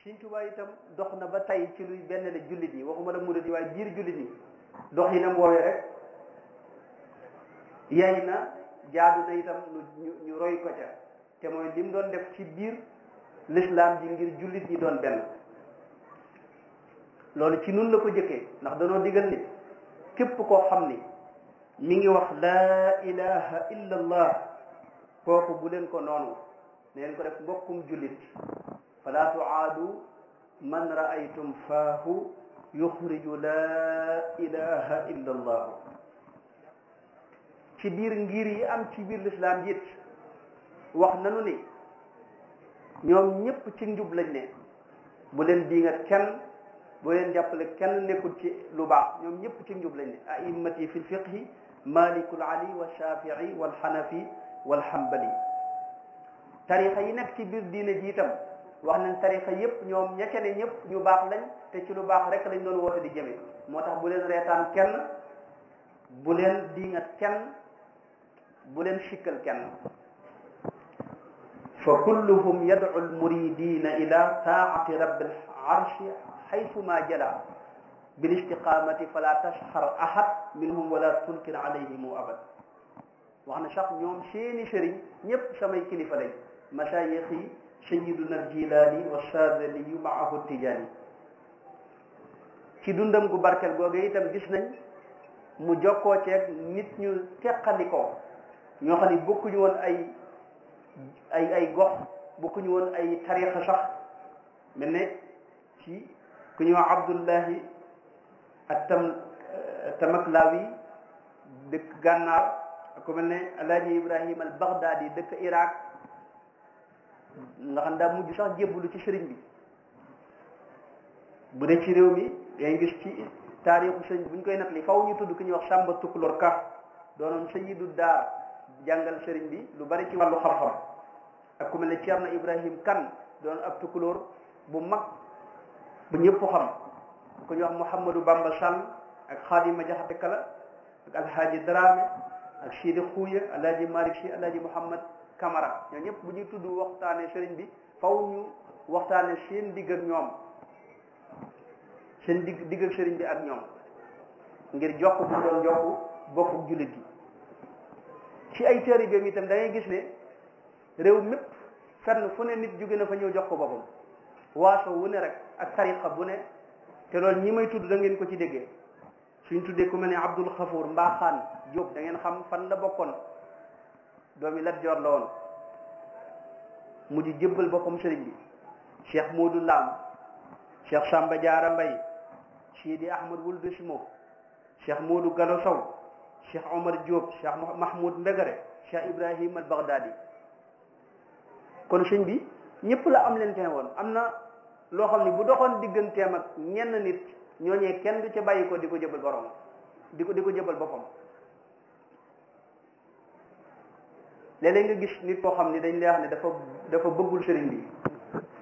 Sëriñ Tuubaa itam dox na ba tey ci luy benn la jullit yi waxuma la murid yi waaye biir jullit yi dox yi nam woowee rek yay na jaadu na itam ñu ñu roy ko ca te mooy lim doon def ci biir lislaam ji ngir jullit ñi doon benn loolu ci nun la ko jëkkee ndax danoo digal ni képp koo xam ni mi ngi wax laa ilaha illa allah kooku bu leen ko noonu neen ko def mbokkum jullit fala tuaadu man raaytum faahu yuxriju laa ilaha illa allah ci biir ngir yi am ci biir lislaam it wax nanu ni ñoom ñépp ci njub lañ ne bu leen diingat kenn bu leen jàppale kenn nekkul ci lu baax ñoom ñépp ci njub lañ ne a'immati fi lfiqhi malikul ali wa shafii wal xanafi wal xambali tarixa yi nekk ci biir diine ji itam wax nañ tarixa yépp ñoom ña ca ne ñépp ñu baax lañ te ci lu baax rek lañ doon woote di jëme moo tax bu leen reetaan kenn bu leen diingat kenn bu leen sikkal kenn fa kulluhum yad'u almuridina ila taati rabbil arshi xaytuma jala bil istiqamati fala tasxar ahad minhum wala tunkir alayhimu abad wax na sax ñoom seeni sëriñ ñëpp samay kilifa lañ masayix yi sayiduna aljilaani wa sadaliyu maahu tijaani ci dundam gu barkel googu itam gis nañ mu jokkoo ceeg nit ñu teqalikoo ñoo xam ne bokkuñu woon ay ay ay gox bokkuñu woon ay tarixa sax mel ne ci ku ñuy wax abdullahi ak tam tamaklawi dëkk gànnaar ku mel ne alaaji ibrahim al baghdadi dëkk iraq nga xam daa mujj sax jébbalu ci sëriñ bi bu dee ci réew mi ngay gis ci taarixu sëriñ bu ñu koy nettali faw ñu tudd ku ñuy wax sàmba tukulor ka doonoon sayidu daar jàngal sëriñ bi lu bari ci wàllu xam-xam ak ku mel ne Ceerno Ibrahim kan doon ab tukulóor bu mag bu ñëpp xam ku ñuy wax Mouhamadou Bamba Sall ak Xaadima Jaxate Kala ak Alhaaji Dramé ak Sidi Xuuya Alhaaji Malick Si Alhaaji Mouhamad Camara ñoo ñëpp bu ñuy tudd waxtaane sëriñ bi faw ñu waxtaane seen digg ak ñoom seen digg digg ak sëriñ bi ak ñoom ngir jokk bu doon jokk bokku jullit gi ci ay taalibeem itam da ngay gis ne réew mépp fenn fu ne nit jóge na fa ñëw jox ko boppam waaso wu ne rek ak tariqa bu ne te loolu ñi may tudd da ngeen ko ci déggee suñ tuddee ku mel ne Abdul Xafour Mbaaxaan Jóob da ngeen xam fan la bokkoon doomi Lat Joor la woon mujj jébbal boppam sëriñ bi Cheikh Modou Lam Cheikh Samba Diarra Mbay Sidi Ahmad Wuld Simo Cheikh Modou Gallo Sow cheikh omar diop cheikh mahmoud mbegare cheikh ibrahim al baghdadi kon sëñ bi ñëpp la am leen te woon am na loo xam ne bu doxoon digganteem ak ñenn nit ñooñee kenn du ca bàyyi ko di ko jëbal borom di ko di ko jëbal boppam léeg-léeg nga gis nit koo xam ni dañ lay wax ne dafa dafa bëggul sëriñ bi